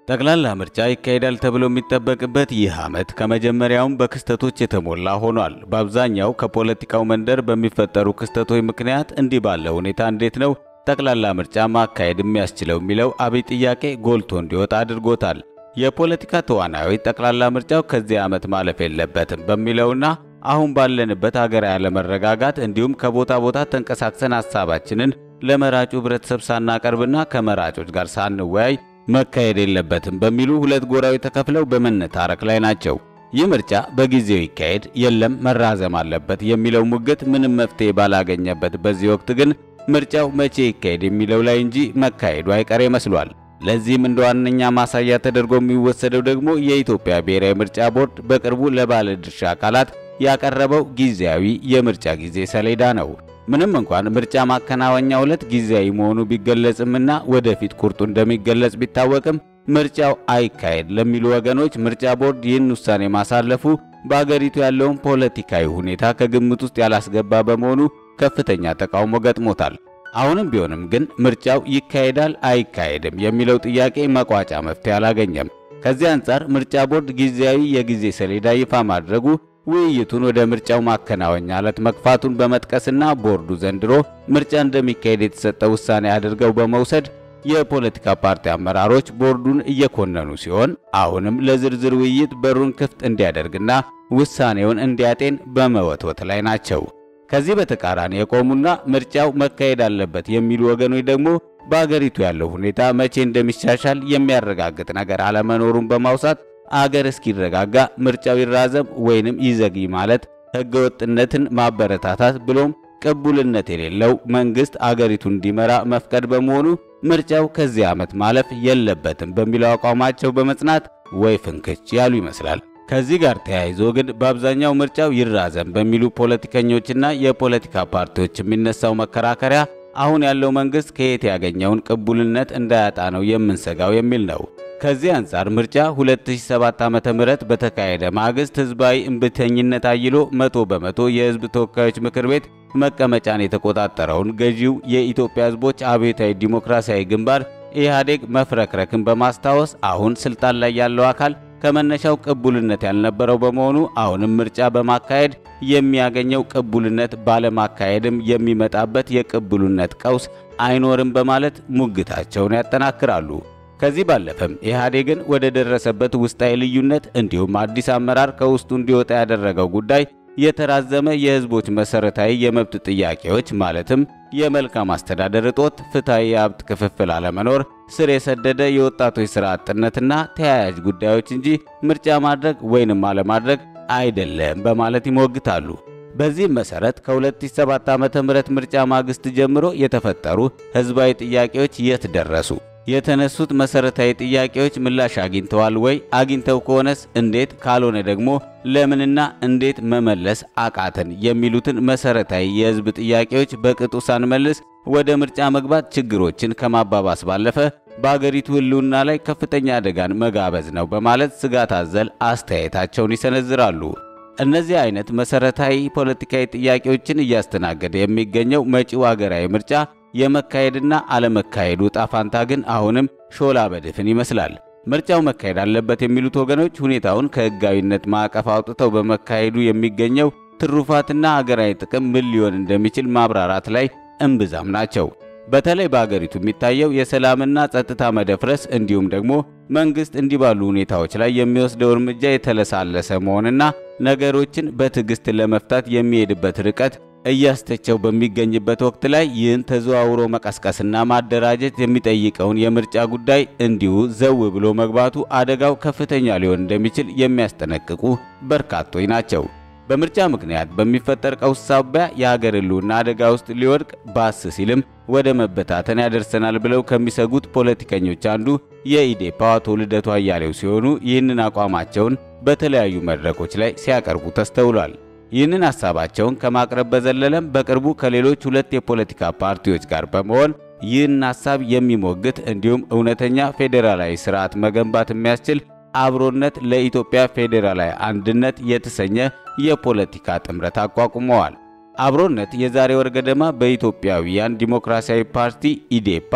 ጠቅላላ ምርጫ ይካሄዳል ተብሎ የሚጠበቅበት ይህ ዓመት ከመጀመሪያውም በክስተቶች የተሞላ ሆኗል። በአብዛኛው ከፖለቲካው መንደር በሚፈጠሩ ክስተቶች ምክንያት እንዲህ ባለ ሁኔታ እንዴት ነው ጠቅላላ ምርጫ ማካሄድ የሚያስችለው የሚለው አብይ ጥያቄ ጎልቶ እንዲወጣ አድርጎታል። የፖለቲካ ተዋናዮች ጠቅላላ ምርጫው ከዚህ ዓመት ማለፍ የለበትም በሚለውና አሁን ባለንበት ሀገራዊ አለመረጋጋት እንዲሁም ከቦታ ቦታ ተንቀሳቅሰን ሀሳባችንን ለመራጩ ህብረተሰብ ሳናቀርብና ከመራጮች ጋር ሳንወያይ መካሄድ የለበትም በሚሉ ሁለት ጎራዎች ተከፍለው በመነታረክ ላይ ናቸው። ይህ ምርጫ በጊዜው ይካሄድ የለም መራዘም አለበት የሚለው ሙግት ምንም መፍትሄ ባላገኘበት በዚህ ወቅት ግን ምርጫው መቼ ይካሄድ የሚለው ላይ እንጂ መካሄዱ አይቀሬ መስሏል። ለዚህም እንደ ዋነኛ ማሳያ ተደርጎ የሚወሰደው ደግሞ የኢትዮጵያ ብሔራዊ ምርጫ ቦርድ በቅርቡ ለባለድርሻ አካላት ያቀረበው ጊዜያዊ የምርጫ ጊዜ ሰሌዳ ነው። ምንም እንኳን ምርጫ ማከናወኛ ዕለት ጊዜያዊ መሆኑ ቢገለጽምና ወደፊት ቁርጡ እንደሚገለጽ ቢታወቅም ምርጫው አይካሄድ ለሚሉ ወገኖች ምርጫ ቦርድ ይህን ውሳኔ ማሳለፉ በአገሪቱ ያለውን ፖለቲካዊ ሁኔታ ከግምት ውስጥ ያላስገባ በመሆኑ ከፍተኛ ተቃውሞ ገጥሞታል። አሁንም ቢሆንም ግን ምርጫው ይካሄዳል አይካሄድም የሚለው ጥያቄ መቋጫ መፍትሄ አላገኘም። ከዚህ አንጻር ምርጫ ቦርድ ጊዜያዊ የጊዜ ሰሌዳ ይፋ ማድረጉ ውይይቱን ወደ ምርጫው ማከናወኛ ዕለት መግፋቱን በመጥቀስና ቦርዱ ዘንድሮ ምርጫ እንደሚካሄድ የተሰጠ ውሳኔ አድርገው በመውሰድ የፖለቲካ ፓርቲ አመራሮች ቦርዱን እየኮነኑ ሲሆን አሁንም ለዝርዝር ውይይት በሩን ክፍት እንዲያደርግና ውሳኔውን እንዲያጤን በመወትወት ላይ ናቸው። ከዚህ በተቃራኒ የቆሙና ምርጫው መካሄድ አለበት የሚሉ ወገኖች ደግሞ በአገሪቱ ያለው ሁኔታ መቼ እንደሚሻሻል የሚያረጋግጥ ነገር አለመኖሩን በማውሳት አገር እስኪረጋጋ ምርጫው ይራዘም ወይንም ይዘግይ ማለት ሕገወጥነትን ማበረታታት ብሎም ቅቡልነት የሌለው መንግስት አገሪቱን እንዲመራ መፍቀድ በመሆኑ ምርጫው ከዚህ ዓመት ማለፍ የለበትም በሚለው አቋማቸው በመጽናት ወይ ፍንክች ያሉ ይመስላል። ከዚህ ጋር ተያይዞ ግን በአብዛኛው ምርጫው ይራዘም በሚሉ ፖለቲከኞችና የፖለቲካ ፓርቲዎች የሚነሳው መከራከሪያ አሁን ያለው መንግስት ከየት ያገኘውን ቅቡልነት እንዳያጣ ነው የምንሰጋው የሚል ነው። ከዚህ አንጻር ምርጫ 2007 ዓ.ም በተካሄደ ማግስት ህዝባዊ እምቢተኝነት አይሎ መቶ በመቶ የህዝብ ተወካዮች ምክር ቤት መቀመጫን የተቆጣጠረውን ገዢው የኢትዮጵያ ህዝቦች አብዮታዊ ዲሞክራሲያዊ ግንባር ኢህአዴግ መፍረክረክን በማስታወስ አሁን ስልጣን ላይ ያለው አካል ከመነሻው ቅቡልነት ያልነበረው በመሆኑ አሁንም ምርጫ በማካሄድ የሚያገኘው ቅቡልነት ባለማካሄድም የሚመጣበት የቅቡልነት ቀውስ አይኖርም በማለት ሙግታቸውን ያጠናክራሉ። ከዚህ ባለፈም ኢህአዴግን ወደ ደረሰበት ውስጣዊ ልዩነት እንዲሁም አዲስ አመራር ከውስጡ እንዲወጣ ያደረገው ጉዳይ የተራዘመ የህዝቦች መሰረታዊ የመብት ጥያቄዎች ማለትም የመልካም አስተዳደር እጦት፣ ፍትሐዊ የሀብት ክፍፍል አለመኖር፣ ስር የሰደደ የወጣቶች ሥራ አጥነትና ተያያዥ ጉዳዮች እንጂ ምርጫ ማድረግ ወይንም አለማድረግ አይደለም በማለት ይሞግታሉ። በዚህም መሰረት ከ2007 ዓ.ም ምርጫ ማግስት ጀምሮ የተፈጠሩ ህዝባዊ ጥያቄዎች የት ደረሱ? የተነሱት መሰረታዊ ጥያቄዎች ምላሽ አግኝተዋል ወይ? አግኝተው ከሆነስ እንዴት? ካልሆነ ደግሞ ለምንና እንዴት መመለስ አቃተን? የሚሉትን መሰረታዊ የህዝብ ጥያቄዎች በቅጡ ሳንመልስ ወደ ምርጫ መግባት ችግሮችን ከማባባስ ባለፈ በአገሪቱ ህልውና ላይ ከፍተኛ አደጋን መጋበዝ ነው በማለት ስጋት አዘል አስተያየታቸውን ይሰነዝራሉ። እነዚህ አይነት መሰረታዊ ፖለቲካዊ ጥያቄዎችን እያስተናገደ የሚገኘው መጪው አገራዊ ምርጫ የመካሄድና አለመካሄዱ ዕጣ ፈንታ ግን አሁንም ሾላ በድፍን ይመስላል። ምርጫው መካሄድ አለበት የሚሉት ወገኖች ሁኔታውን ከህጋዊነት ማዕቀፍ አውጥተው በመካሄዱ የሚገኘው ትሩፋትና አገራዊ ጥቅም ምን ሊሆን እንደሚችል ማብራራት ላይ እምብዛም ናቸው። በተለይ በአገሪቱ የሚታየው የሰላምና ጸጥታ መደፍረስ እንዲሁም ደግሞ መንግስት እንዲህ ባሉ ሁኔታዎች ላይ የሚወስደው እርምጃ የተለሳለሰ መሆንና ነገሮችን በትዕግስት ለመፍታት የሚሄድበት ርቀት እያስተቸው በሚገኝበት ወቅት ላይ ይህን ተዘዋውሮ መቀስቀስና ማደራጀት የሚጠይቀውን የምርጫ ጉዳይ እንዲሁ ዘው ብሎ መግባቱ አደጋው ከፍተኛ ሊሆን እንደሚችል የሚያስጠነቅቁ በርካቶች ናቸው። በምርጫ ምክንያት በሚፈጠር ቀውስ ሳቢያ የሀገር ህልውና አደጋ ውስጥ ሊወድቅ ባስ ሲልም ወደ መበታተን ያደርሰናል ብለው ከሚሰጉት ፖለቲከኞች አንዱ የኢዴፓ አቶ ልደቱ አያሌው ሲሆኑ ይህንን አቋማቸውን በተለያዩ መድረኮች ላይ ሲያቀርቡ ተስተውሏል። ይህንን ሐሳባቸውን ከማቅረብ በዘለለም በቅርቡ ከሌሎች ሁለት የፖለቲካ ፓርቲዎች ጋር በመሆን ይህን ሐሳብ የሚሞግት እንዲሁም እውነተኛ ፌዴራላዊ ስርዓት መገንባት የሚያስችል አብሮነት ለኢትዮጵያ ፌዴራላዊ አንድነት የተሰኘ የፖለቲካ ጥምረት አቋቁመዋል። አብሮነት የዛሬ ወር ገደማ በኢትዮጵያውያን ዲሞክራሲያዊ ፓርቲ ኢዴፓ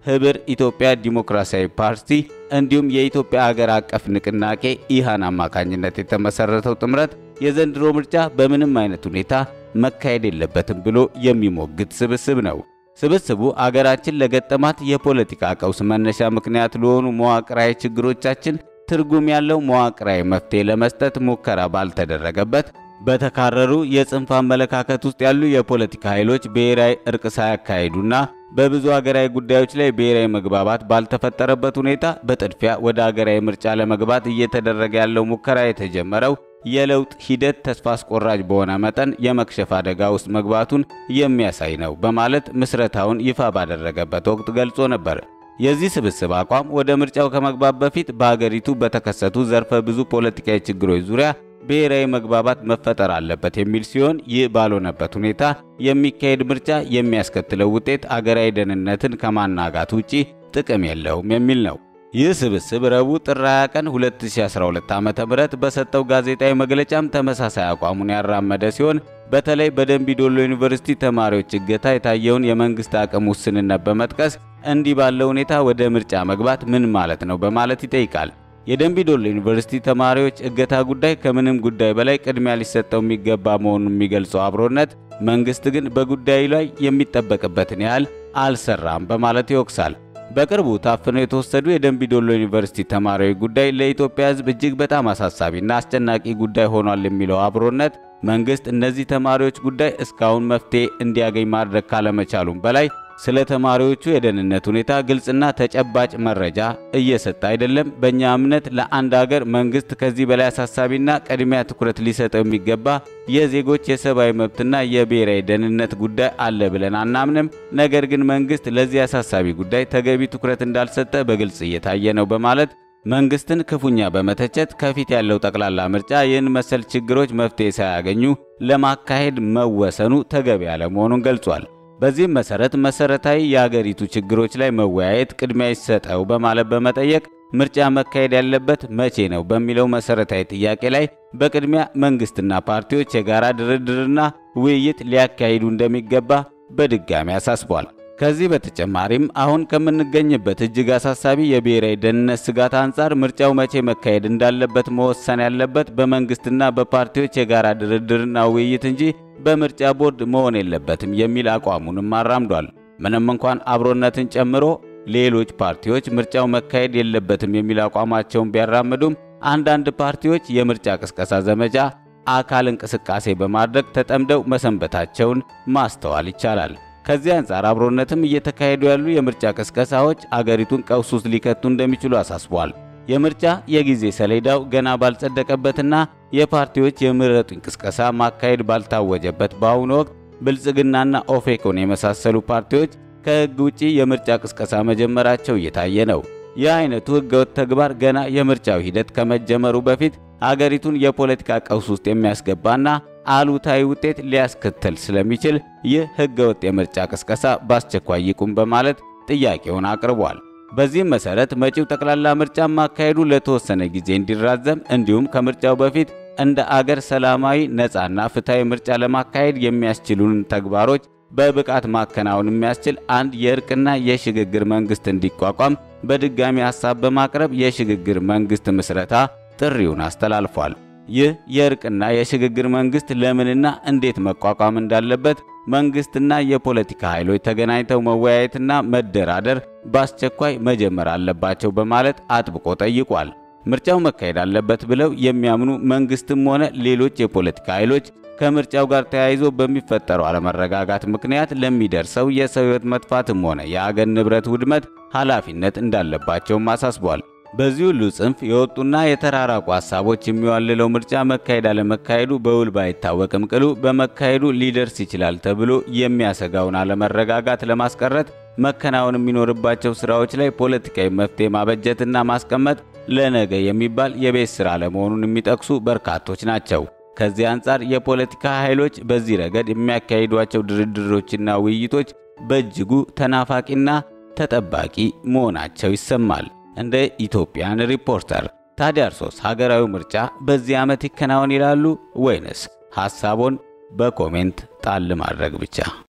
ህብር ኢትዮጵያ ዲሞክራሲያዊ ፓርቲ እንዲሁም የኢትዮጵያ ሀገር አቀፍ ንቅናቄ ኢሃን አማካኝነት የተመሰረተው ጥምረት የዘንድሮ ምርጫ በምንም አይነት ሁኔታ መካሄድ የለበትም ብሎ የሚሞግት ስብስብ ነው። ስብስቡ አገራችን ለገጠማት የፖለቲካ ቀውስ መነሻ ምክንያት ለሆኑ መዋቅራዊ ችግሮቻችን ትርጉም ያለው መዋቅራዊ መፍትሄ ለመስጠት ሙከራ ባልተደረገበት በተካረሩ የጽንፍ አመለካከት ውስጥ ያሉ የፖለቲካ ኃይሎች ብሔራዊ እርቅ ሳያካሂዱና በብዙ ሀገራዊ ጉዳዮች ላይ ብሔራዊ መግባባት ባልተፈጠረበት ሁኔታ በጥድፊያ ወደ ሀገራዊ ምርጫ ለመግባት እየተደረገ ያለው ሙከራ የተጀመረው የለውጥ ሂደት ተስፋ አስቆራጭ በሆነ መጠን የመክሸፍ አደጋ ውስጥ መግባቱን የሚያሳይ ነው በማለት ምስረታውን ይፋ ባደረገበት ወቅት ገልጾ ነበር። የዚህ ስብስብ አቋም ወደ ምርጫው ከመግባት በፊት በሀገሪቱ በተከሰቱ ዘርፈ ብዙ ፖለቲካዊ ችግሮች ዙሪያ ብሔራዊ መግባባት መፈጠር አለበት የሚል ሲሆን ይህ ባልሆነበት ሁኔታ የሚካሄድ ምርጫ የሚያስከትለው ውጤት አገራዊ ደህንነትን ከማናጋት ውጪ ጥቅም የለውም የሚል ነው። ይህ ስብስብ ረቡዕ ጥር 20 ቀን 2012 ዓ.ም በሰጠው ጋዜጣዊ መግለጫም ተመሳሳይ አቋሙን ያራመደ ሲሆን በተለይ በደንቢ ዶሎ ዩኒቨርሲቲ ተማሪዎች እገታ የታየውን የመንግስት አቅም ውስንነት በመጥቀስ እንዲህ ባለው ሁኔታ ወደ ምርጫ መግባት ምን ማለት ነው በማለት ይጠይቃል። የደንቢ ዶሎ ዩኒቨርሲቲ ተማሪዎች እገታ ጉዳይ ከምንም ጉዳይ በላይ ቅድሚያ ሊሰጠው የሚገባ መሆኑን የሚገልጸው አብሮነት መንግስት ግን በጉዳዩ ላይ የሚጠበቅበትን ያህል አልሰራም በማለት ይወቅሳል። በቅርቡ ታፍነው የተወሰዱ የደንቢ ዶሎ ዩኒቨርሲቲ ተማሪዎች ጉዳይ ለኢትዮጵያ ሕዝብ እጅግ በጣም አሳሳቢና አስጨናቂ ጉዳይ ሆኗል የሚለው አብሮነት መንግስት እነዚህ ተማሪዎች ጉዳይ እስካሁን መፍትሄ እንዲያገኝ ማድረግ ካለመቻሉም በላይ ስለ ተማሪዎቹ የደህንነት ሁኔታ ግልጽና ተጨባጭ መረጃ እየሰጠ አይደለም። በእኛ እምነት ለአንድ አገር መንግስት ከዚህ በላይ አሳሳቢና ቅድሚያ ትኩረት ሊሰጠው የሚገባ የዜጎች የሰብአዊ መብትና የብሔራዊ ደህንነት ጉዳይ አለ ብለን አናምንም። ነገር ግን መንግስት ለዚህ አሳሳቢ ጉዳይ ተገቢ ትኩረት እንዳልሰጠ በግልጽ እየታየ ነው በማለት መንግስትን ክፉኛ በመተቸት ከፊት ያለው ጠቅላላ ምርጫ ይህን መሰል ችግሮች መፍትሄ ሳያገኙ ለማካሄድ መወሰኑ ተገቢ ያለመሆኑን ገልጿል። በዚህም መሰረት መሰረታዊ የአገሪቱ ችግሮች ላይ መወያየት ቅድሚያ ይሰጠው በማለት በመጠየቅ ምርጫ መካሄድ ያለበት መቼ ነው በሚለው መሰረታዊ ጥያቄ ላይ በቅድሚያ መንግስትና ፓርቲዎች የጋራ ድርድርና ውይይት ሊያካሂዱ እንደሚገባ በድጋሚ አሳስቧል። ከዚህ በተጨማሪም አሁን ከምንገኝበት እጅግ አሳሳቢ የብሔራዊ ደህንነት ስጋት አንጻር ምርጫው መቼ መካሄድ እንዳለበት መወሰን ያለበት በመንግስትና በፓርቲዎች የጋራ ድርድርና ውይይት እንጂ በምርጫ ቦርድ መሆን የለበትም የሚል አቋሙንም አራምዷል። ምንም እንኳን አብሮነትን ጨምሮ ሌሎች ፓርቲዎች ምርጫው መካሄድ የለበትም የሚል አቋማቸውን ቢያራምዱም አንዳንድ ፓርቲዎች የምርጫ ቅስቀሳ ዘመቻ አካል እንቅስቃሴ በማድረግ ተጠምደው መሰንበታቸውን ማስተዋል ይቻላል። ከዚህ አንጻር አብሮነትም እየተካሄዱ ያሉ የምርጫ ቅስቀሳዎች አገሪቱን ቀውስ ውስጥ ሊከቱ እንደሚችሉ አሳስቧል። የምርጫ የጊዜ ሰሌዳው ገና ባልጸደቀበትና የፓርቲዎች የምረጡኝ ቅስቀሳ ማካሄድ ባልታወጀበት በአሁኑ ወቅት ብልጽግናና ኦፌኮን የመሳሰሉ ፓርቲዎች ከሕግ ውጪ የምርጫ ቅስቀሳ መጀመራቸው እየታየ ነው። ይህ አይነቱ ሕገወጥ ተግባር ገና የምርጫው ሂደት ከመጀመሩ በፊት አገሪቱን የፖለቲካ ቀውስ ውስጥ የሚያስገባና አሉታዊ ውጤት ሊያስከትል ስለሚችል ይህ ሕገወጥ የምርጫ ቅስቀሳ በአስቸኳይ ይቁም በማለት ጥያቄውን አቅርቧል። በዚህም መሰረት መጪው ጠቅላላ ምርጫ ማካሄዱ ለተወሰነ ጊዜ እንዲራዘም እንዲሁም ከምርጫው በፊት እንደ አገር ሰላማዊ ነፃና ፍትሐዊ ምርጫ ለማካሄድ የሚያስችሉን ተግባሮች በብቃት ማከናወን የሚያስችል አንድ የእርቅና የሽግግር መንግስት እንዲቋቋም በድጋሚ ሐሳብ በማቅረብ የሽግግር መንግስት ምስረታ ጥሪውን አስተላልፏል። ይህ የእርቅና የሽግግር መንግስት ለምንና እንዴት መቋቋም እንዳለበት መንግስትና የፖለቲካ ኃይሎች ተገናኝተው መወያየትና መደራደር በአስቸኳይ መጀመር አለባቸው በማለት አጥብቆ ጠይቋል። ምርጫው መካሄድ አለበት ብለው የሚያምኑ መንግስትም ሆነ ሌሎች የፖለቲካ ኃይሎች ከምርጫው ጋር ተያይዞ በሚፈጠረው አለመረጋጋት ምክንያት ለሚደርሰው የሰው ሕይወት መጥፋትም ሆነ የአገር ንብረት ውድመት ኃላፊነት እንዳለባቸውም አሳስቧል። በዚህ ሁሉ ጽንፍ የወጡና የተራራቁ ሀሳቦች የሚዋልለው ምርጫ መካሄድ አለመካሄዱ በውል ባይታወቅም ቅሉ በመካሄዱ ሊደርስ ይችላል ተብሎ የሚያሰጋውን አለመረጋጋት ለማስቀረት መከናወን የሚኖርባቸው ስራዎች ላይ ፖለቲካዊ መፍትሄ ማበጀትና ማስቀመጥ ለነገ የሚባል የቤት ስራ ለመሆኑን የሚጠቅሱ በርካቶች ናቸው። ከዚህ አንጻር የፖለቲካ ኃይሎች በዚህ ረገድ የሚያካሂዷቸው ድርድሮችና ውይይቶች በእጅጉ ተናፋቂና ተጠባቂ መሆናቸው ይሰማል። እንደ ኢትዮጵያን ሪፖርተር ታዲያ እርሶስ ሀገራዊ ምርጫ በዚህ ዓመት ይከናወን ይላሉ ወይንስ ሐሳቦን በኮሜንት ጣል ማድረግ ብቻ?